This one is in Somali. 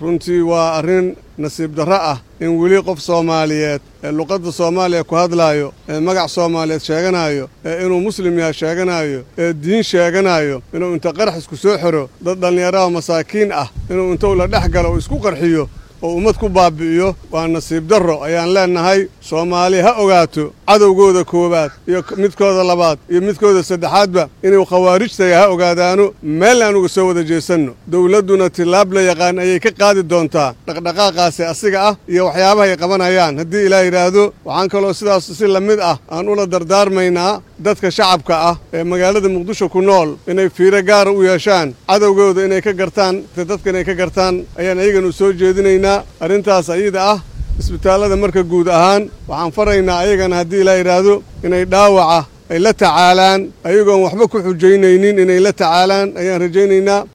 runtii waa arrin nasiib darro ah in weli qof soomaaliyeed ee luqadda soomaaliya ku hadlaayo ee magac soomaaliyeed sheeganaayo ee inuu muslim yahay sheeganaayo ee diin sheeganaayo inuu inta qarax isku soo xiro dad dhallinyaraha masaakiin ah inuu inta ula dhex galo oo isku qarxiyo oo ummad ku baabi'iyo waa nasiib darro ayaan leennahay soomaali ha ogaato cadowgooda koowaad iyo midkooda labaad iyo midkooda saddexaadba inuu khawaarijtaya ha ogaadaano meel aan uga soo wada jeesanno dowladduna tillaab la yaqaan ayay ka qaadi doontaa dhaqdhaqaaqaasi asiga ah iyo waxyaabaha ay qabanayaan haddii ilaa yidhaahdo waxaan kaloo sidaas si la mid ah aan ula dardaarmaynaa dadka shacabka ah ee magaalada muqdisho ku nool inay fiiro gaara u yeeshaan cadowgooda inay ka gartaan dadka inay ka gartaan ayaan ayagana u soo jeedinaynaa arrintaas ayada ah isbitaallada marka guud ahaan waxaan faraynaa ayagana haddii ilaa yidhaahdo inay dhaawaca ay la tacaalaan ayagoon waxba ku xujaynaynin inay la tacaalaan ayaan rajaynaynaa